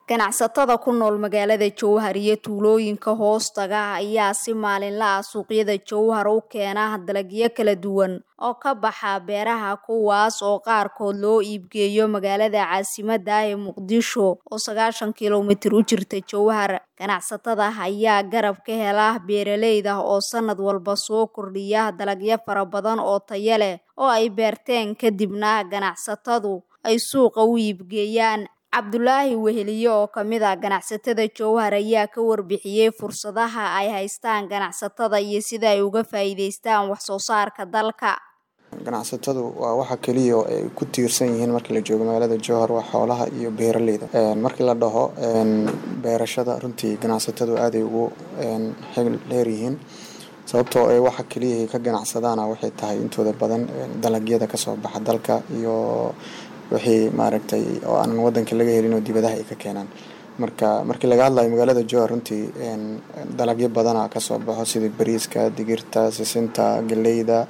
ganacsatada ku nool magaalada jowhar iyo tuulooyinka hoostaga ayaa si maalinla ah suuqyada jowhar u keena dalagyo kala duwan oo ka baxa beeraha kuwaas oo qaarkood loo iibgeeyo magaalada caasimadda ee muqdisho oo sagaashan kilomitir u jirta jowhar ganacsatada ayaa garab ka hela beeraleyda oo sanad walba soo kordhiya dalagyo fara badan oo tayo leh oo ay beerteen kadibna ganacsatadu ay suuqa u iibgeeyaan cabdulaahi weheliye oo kamid ah ganacsatada jowhar ayaa ka warbixiyey fursadaha ay haystaan ganacsatada iyo sida ay uga faa'iideystaan wax soo saarka dalka ganacsatadu waa waxa keliya oo ay ku tiirsan yihiin markii la joogo magaalada jowhar waa xoolaha iyo beeraleyda markii la dhaho beerashada runtii ganacsatadu aaday ugu xil dheer yihiin sababtoo ee waxa keliya ay ka ganacsadaana waxay tahay intooda badan dalagyada kasoo baxa dalka iyo wixii maaragtay oo aanan wadanka laga helin oo dibadaha ay ka keenaan marka markii laga hadlayo magaalada jowhar runtii dalagyo badana kasoo baxo sida bariiska digirta sisinta galeyda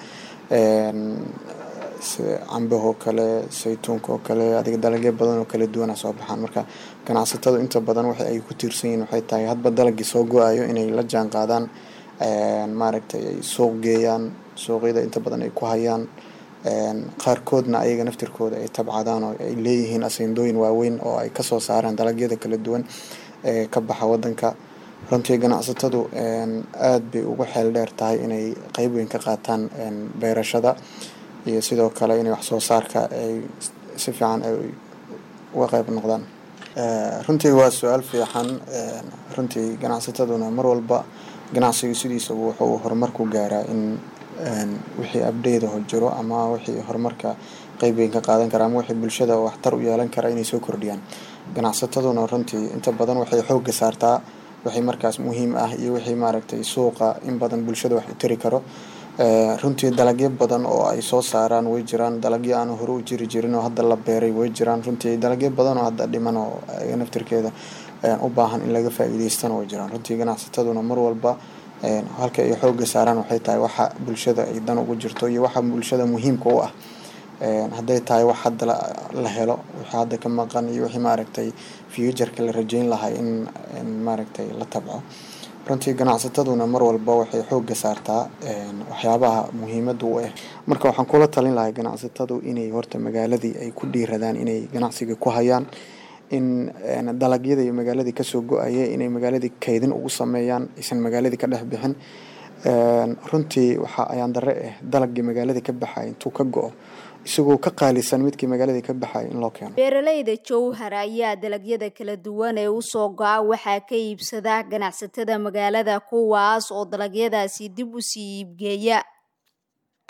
cambahoo kale saytuunka oo kale adiga dalagyo badan oo kala duwana soo baxaan marka ganacsatadu inta badan waxa ay ku tiirsan yihiin waxay tahay hadba dalagii soo go-ayo inay la jaan qaadaan maaragtay ay suuq geeyaan suuqyada inta badan ay ku hayaan qaarkoodna ayaga naftirkooda ay tabcadaan oo ay leeyihiin asindooyin waaweyn oo ay kasoo saaraan dalagyada kala duwan ee ka baxa wadanka runtii ganacsatadu aada bay ugu xeel dheer tahay inay qeyb weyn ka qaataan beerashada iyo sidoo kale inay wax soo saarka ay si fiican ay uga qeyb noqdaan runtii waa su-aal fiican runtii ganacsataduna mar walba ganacsiga sidiisaba wuxuu horumar ku gaaraa in wixii abdeydaho jiro ama wixii horumarka qeyb weyn ka qaadan kara ama wixii bulshada waxtar u yeelan kara inay soo kordhiyaan ganacsataduna runtii inta badan waxay xoogga saartaa wixii markaas muhiim ah iyo wixii maaragtay suuqa in badan bulshada wax u tari karo runtii dalagyo badan oo ay soo saaraan way jiraan dalagyo aan hore u jiri jirin oo hadda la beeray way jiraan runtii dalagyo badan oo hadda dhiman oo naftirkeeda u baahan in laga faa'iideystana way jiraan runtii ganacsataduna mar walba halka ay xoogga saaraan waxay tahay waxa bulshada ay dan ugu jirto iyo waxa bulshada muhiimka u ah hadday tahay wax hadda la helo wixii hadda ka maqan iyo wixii maaragtay futureka la rajeyn lahay in maaragtay la tabco runtii ganacsataduna mar walba waxay xoogga saartaa waxyaabaha muhiimada u ah marka waxaan kula talin lahay ganacsatadu inay horta magaaladii ay ku dhiiradaan inay ganacsiga ku hayaan in dalagyada iyo magaaladii kasoo go-aya inay magaaladii kaydin ugu sameeyaan aysan magaaladii ka dhex bixin runtii waxaa ayaan dare ah dalagii magaaladii ka baxay intuu ka go-o isagoo ka qaalisan midkii magaaladii ka baxay in loo keeno beeraleyda jowhar ayaa dalagyada kala duwan ee usoo go-a waxaa ka iibsada ganacsatada magaalada kuwaas oo dalagyadaasi dib usii iibgeeya